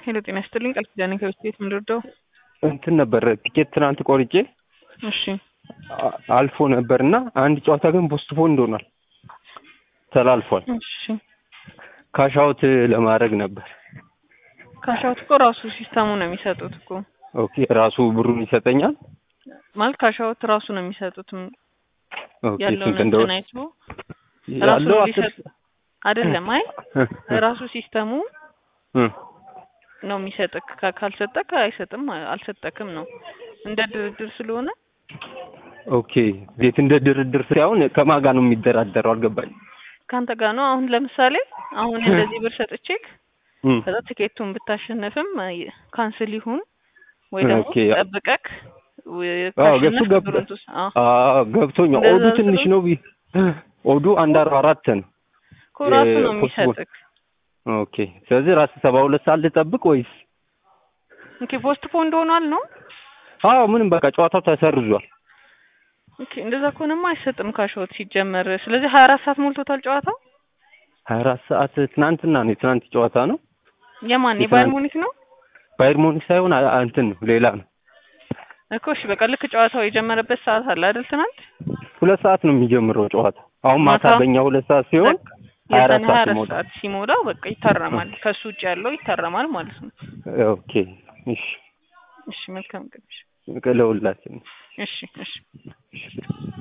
ሄሎ ጤና ይስጥልኝ ቃል ኪዳኔ ከቤት ቤት ምንድርደው እንትን ነበር ቲኬት ትናንት ቆርጬ እሺ አ- አልፎ ነበር እና አንድ ጨዋታ ግን ፖስትፖንድ ሆኗል፣ ተላልፏል። እሺ ካሻውት ለማድረግ ነበር። ካሻውት እኮ ራሱ ሲስተሙ ነው የሚሰጡት እኮ ኦኬ ራሱ ብሩን ይሰጠኛል። ማለት ካሻውት ራሱ ነው የሚሰጡት ም- ኦኬ ያለውን ስንት እንደሆነ እንትን አይቶ ራሱ ያለው ነው አስር ሊሰጥ አይደለም። አይ ራሱ ሲስተሙ እ ነው የሚሰጥክ። ካ- ካልሰጠክ አይሰጥም፣ አልሰጠክም ነው እንደ ድርድር ስለሆነ ኦኬ ቤት እንደ ድርድር ሳይሆን ከማን ጋር ነው የሚደራደረው? አልገባኝ። ከአንተ ጋር ነው። አሁን ለምሳሌ አሁን እንደዚህ ብር ሰጥቼክ እም ከዛ ትኬቱን ብታሸንፍም አይ- ካንስል ይሁን ወይ ደግሞ ኦኬ። ጠብቀክ ወይ አዎ ገብቶ ካሸነፍክ ገባ ብሩን ትውስ- አዎ አዎ ገብቶኛል። እንደዛ ኦዱ ትንሽ ስለሆነ- ነው ቢ ኦዱ አንድ አርባ አራት ነው። እኮ ራሱ ነው የፖስትፖን- የሚሰጥክ። ኦኬ ስለዚህ ራስ ሰባ ሁለት ሰዓት ልጠብቅ ወይስ? ኦኬ ፖስት ፖንድ ሆኗል ነው። አዎ ምንም በቃ ጨዋታው ተሰርዟል። ኦኬ እንደዛ ከሆነማ አይሰጥም ካሾት ሲጀመር። ስለዚህ ሀያ አራት ሰዓት ሞልቶታል ጨዋታው። ሀያ አራት ሰዓት ትናንትና ነው የትናንት ጨዋታ ነው። የማን የትናንት- የባየር ሙኒክ ነው ባየር ሙኒክ ሳይሆን አ- አ- እንትን ነው ሌላ ነው። እኮ። እሺ በቃ ልክ ጨዋታው የጀመረበት ሰዓት አለ አይደል? ትናንት ሁለት ሰዓት ነው የሚጀምረው ጨዋታ። አሁን ማታ ማታ? በእኛ ሁለት ሰዓት ሲሆን በቃ ሀያ አራት የዛኔ ሀያ ሰዓት አራት ይሞላል። ሰዓት ሲሞላው በቃ ይታረማል። ከሱ ውጭ ያለው ይታረማል ማለት ነው። ኦኬ እሺ እሺ መልካም ቀን። እሺ ለሁላችን እሺ እሺ እሺ